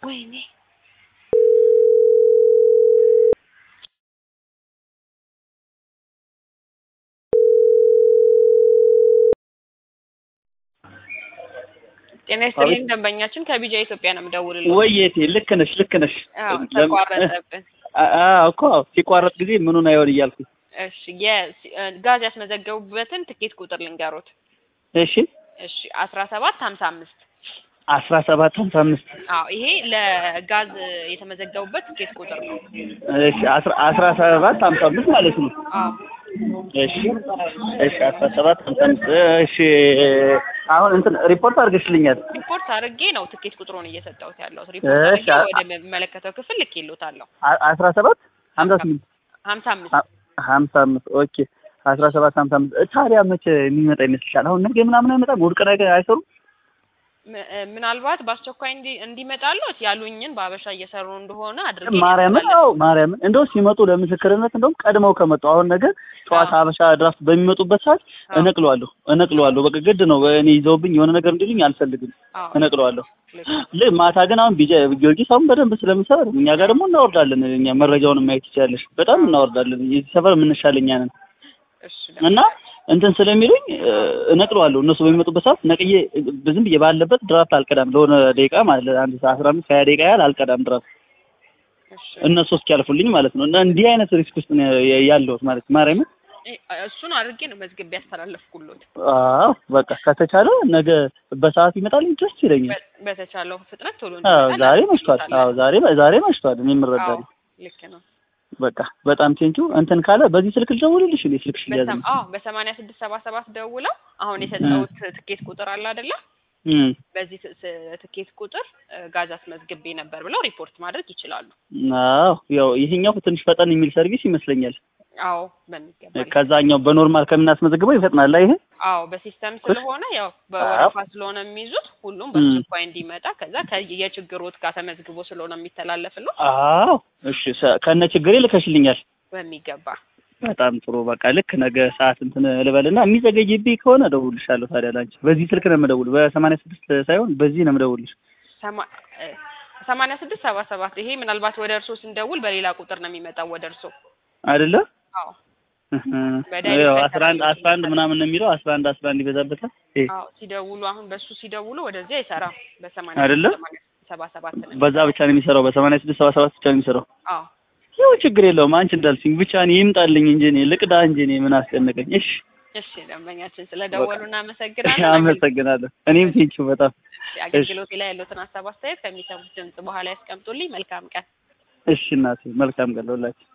ወይኔ ጤና ይስጥልኝ ደንበኛችን ከቢጃ ኢትዮጵያ ነው የምደውልልህ። ወይቴ ልክ ነሽ ልክ ነሽ። አዎ ተቋረጠብን። አዎ እኮ ሲቋረጥ ጊዜ ምኑን አይሆን እያልኩኝ። እሺ የጋዝ ያስመዘገቡበትን ትኬት ቁጥር ልንገሮት። እሺ እሺ አስራ ሰባት ሀምሳ አምስት አስራ ሰባት ሀምሳ አምስት አዎ ይሄ ለጋዝ የተመዘገቡበት ትኬት ቁጥር ነው። እሺ አስራ አስራ ሰባት ሀምሳ አምስት ማለት ነው። አዎ እሺ እሺ አስራ ሰባት ሀምሳ አምስት እሺ አሁን እንትን ሪፖርት አድርገሽልኛል። ሪፖርት አድርጌ ነው ትኬት ቁጥሩን እየሰጠሁት ያለሁት። ሪፖርት አድርጌ እሺ፣ አ- ወደሚመለከተው ክፍል ልኬልዎታለሁ። አ- አስራ ሰባት ሀምሳ ስምንት ሀምሳ አምስት ሀ- ሀምሳ አምስት ኦኬ አስራ ሰባት ሀምሳ አምስት ታዲያ መቼ የሚመጣ ይመስልሻል? አሁን ነገ ምናምን አይመጣም? እሑድ ቀን አይገ- አይሰሩም? ም- እ፣ ምናልባት በአስቸኳይ እንዲ እንዲመጣሉት ያሉኝን በአበሻ እየሰሩ እንደሆነ አድርጌ ማርያምን አዎ ማርያምን እንደው ሲመጡ ለምስክርነት እንደውም ቀድመው ከመጡ አሁን ነገ ጠዋት አዎ። ሀበሻ ድራፍት በሚመጡበት ሰዓት አዎ። እነቅለዋለሁ እነቅለዋለሁ በቃ ግድ ነው እኔ ይዘውብኝ የሆነ ነገር እንዲሉኝ አልፈልግም አዎ እነቅለዋለሁ ልክ ል ማታ ግን አሁን ቢጃ ጊዮርጊስ አሁን በደንብ ስለሚሰራ እኛ ጋር ደግሞ እናወርዳለን እኛ መረጃውን ማየት ይቻለሽ በጣም እናወርዳለን የዚህ ሰፈር የምንሻል እኛ ነን እሺ እና እንትን ስለሚሉኝ እ፣ እነቅለዋለሁ እነሱ በሚመጡበት ሰዓት ነቅዬ እ፣ ዝም ብዬ ባለበት ድራፍት አልቀዳም ለሆነ ደቂቃ ማለት ለአንድ ሰዓት አስራ አምስት ሀያ ደቂቃ ያህል አልቀዳም ድራፍት እሺ እነሱ እስኪያልፉልኝ ማለት ነው። እና እንዲህ አይነት ሪስክ ውስጥ ነው ያ- ያለሁት ማለት ማርያምን። እ፣ እሱን አድርጌ ነው መዝግቤ ያስተላለፍኩሎት። አዎ በቃ ከተቻለ ነገ በሰዓት ይመጣልኝ ደስ ይለኛል። በ- በተቻለው ፍጥነት ቶሎ አዎ እንዲመጣ ዛሬ መሽቷል። እናደርግልዎታለን። አዎ ዛሬ ዛሬ መሽቷል። እኔ አዎ የምረዳለሁ። ልክ ነው። በቃ በጣም ቴንኪው። እንትን ካለ በዚህ ስልክ ልደውልልሽ እኔ ስልክሽ ሊያዝ በሰም- አዎ በሰማንያ ስድስት ሰባ ሰባት ደውለው አሁን የሰጠሁት ትኬት ቁጥር አለ አይደለ? እም በዚህ ት- ስ- ትኬት ቁጥር እ፣ ጋዝ አስመዝግቤ ነበር ብለው ሪፖርት ማድረግ ይችላሉ። አዎ ያው ይሄኛው ትንሽ ፈጠን የሚል ሰርቪስ ይመስለኛል። አዎ በሚገባ ልክ ከዛኛው በኖርማል ከምናስመዘግበው ይፈጥናል ይሄ። አዎ በሲስተም ስለሆነ ያው በወረፋ ስለሆነ የሚይዙት ሁሉም በአስቸኳይ እንዲመጣ ከዛ ከየችግሮት ጋር ተመዝግቦ ስለሆነ የሚተላለፍለው አዎ እሺ ሰ- ከነ ችግሬ ልከሽልኛል። በሚገባ በጣም ጥሩ በቃ ልክ ነገ ሰዓት እንትን ልበልና የሚዘገይብኝ ከሆነ እደውልልሻለሁ። ታዲያ ላንቺ በዚህ ስልክ ነው የምደውል፣ በሰማንያ ስድስት ሳይሆን በዚህ ነው የምደውልሽ ሰማ- እ፣ ሰማንያ ስድስት ሰባ ሰባት ይሄ ምናልባት ወደ እርሶ ስንደውል በሌላ ቁጥር ነው የሚመጣው ወደ እርሶ። አይደለ? አዎ እህ፣ በዳይ ያው ፈተና አስራ አንድ አስራ አንድ ምናምን ነው የሚለው አስራ አንድ አስራ አንድ ይበዛበታል። ይሄ አዎ ሲደውሉ አሁን በሱ ሲደውሉ ወደዚህ አይሰራም። በሰማንያ አይደለ? ሰማንያ ሰባ ሰባት ነው በዛ ብቻ ነው የሚሰራው፣ በሰማንያ ስድስት ሰባ ሰባት ብቻ ነው የሚሰራው። አዎ ያው ችግር የለውም አንቺ እንዳልሽኝ ብቻ እኔ ይምጣልኝ እንጂ እኔ ልቅዳ እንጂ እኔ ምን አስጨነቀኝ። እሺ እሺ ደንበኛችን ስለደወሉ እናመሰግናለን። አመሰግናለሁ። እኔም ቴንኪው በጣም አገልግሎቴ ላይ ያሉትን ሀሳብ አስተያየት ከሚሰሙት ድምጽ በኋላ ያስቀምጡልኝ። መልካም ቀን። እሺ እናቴ መልካም ቀን ለሁላችሁ።